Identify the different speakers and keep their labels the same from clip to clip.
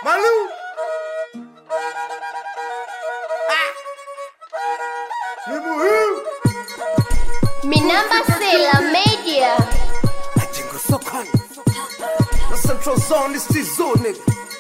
Speaker 1: Malu. Ah. Ni muhimu.
Speaker 2: Minamba Sela Media.
Speaker 1: Majengo sokoni. Na Central Zone is still nigga.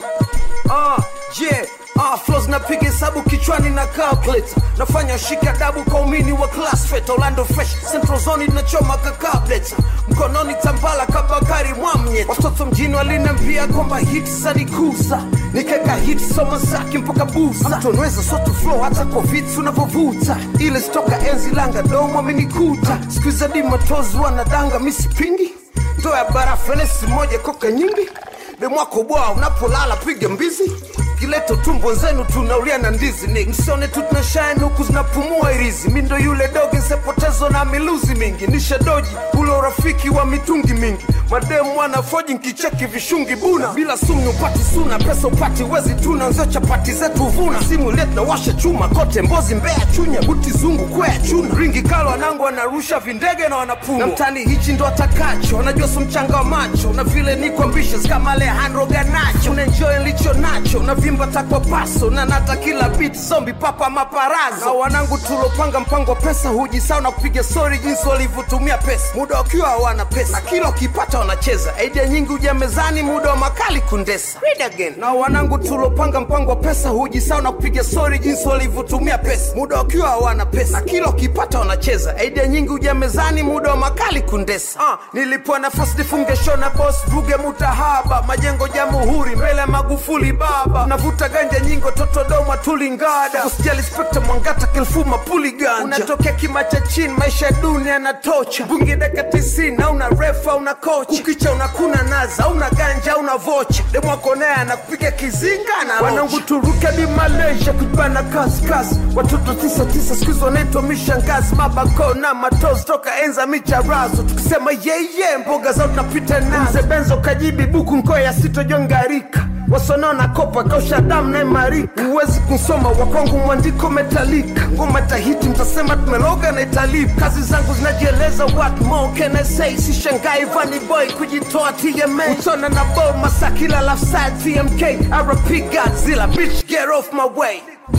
Speaker 1: Ah, yeah. Ah, flows napiga hesabu kichwani na calculator nafanya shika dabu kwa umini wa class fet Orlando fresh Central Zone inachoma kakableta mkononi tambala kabakari mwamye watoto mjini waliniambia kwamba hit zanikuza nikeka hit soma zake mpaka buza mtonweza soto flow hata kwa vitu unavyovuta ile stoka enzi langa domo amenikuta skuiza di matozi wanadanga misipingi ndo ya barafu enesi moja koka nyingi demwako bwa unapolala piga mbizi kileto tumbo zenu tunaulia na ndizi ni msione tu tunashine huku zinapumua irizi mi ndo yule doge nsepotezo na miluzi mingi nisha doji ule urafiki wa mitungi mingi mademu wanafoji nkicheki vishungi buna bila sumu upati suna pesa upati wezi tuna nzio chapati zetu vuna simu ile tunawasha chuma kote mbozi mbea chunya buti zungu kwea chuna ringi kalo wanangu wanarusha vindege na wanapumua na mtani hichi ndo atakacho wanajua su mchanga wa macho na vile niko ambitious kama Alejandro Ganacho unaenjoy licho nacho na vimba takwa paso na nata kila beat zombi papa maparazo na wanangu tulopanga mpango wa pesa hujisao na kupiga story jinsi walivyotumia pesa muda wakiwa hawana pesa na kila ukipata wanacheza idea nyingi huja mezani muda wa makali kundesa Read again. na wanangu tulopanga mpango wa pesa hujisao na kupiga story jinsi walivyotumia pesa muda wakiwa hawana pesa na kila ukipata wanacheza idea nyingi huja mezani muda wa makali kundesa ah, nilipewa nafasi nifunge show na boss buge mutahaba majengo jamhuri mbele ya magufuli baba navuta ganja nyingo totodoma tulingada usijali spekta mwangata kilfuma puli ganja unatokea kima cha chini maisha ya dunia yanatocha bungi daka tisini auna refa una kocha ukicha unakuna naza una ganja una vocha demwakonea anakupiga kizinga na wanangu turuke di malaysia kujibana kaskasi watoto tisa tisa skuizi wanaitwa mishangazi mabako na matozi toka enza micharazo tukisema yeye mboga zao tunapita nazo mzee benzo kajibi buku nkoya sitojongarika wasonona kopa kausha damu na imarika huwezi kusoma wakwangu mwandiko metalika ngoma tahiti mtasema tumeloga na italipa kazi zangu zinajieleza what more can I say sishangai vani boy kujitoa TMA utona na bo masakila lafside TMK RP Godzilla bitch get off my way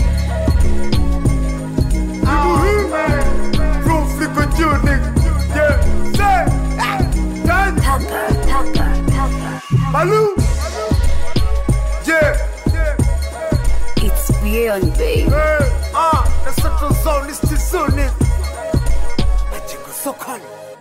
Speaker 1: Roof liko juu nigga yeah say ah done
Speaker 2: Papa, papa, papa.
Speaker 1: Malou yeah
Speaker 2: It's beyond, babe.
Speaker 1: Hey, ah, the central zone is still soon. Majengo sokoni.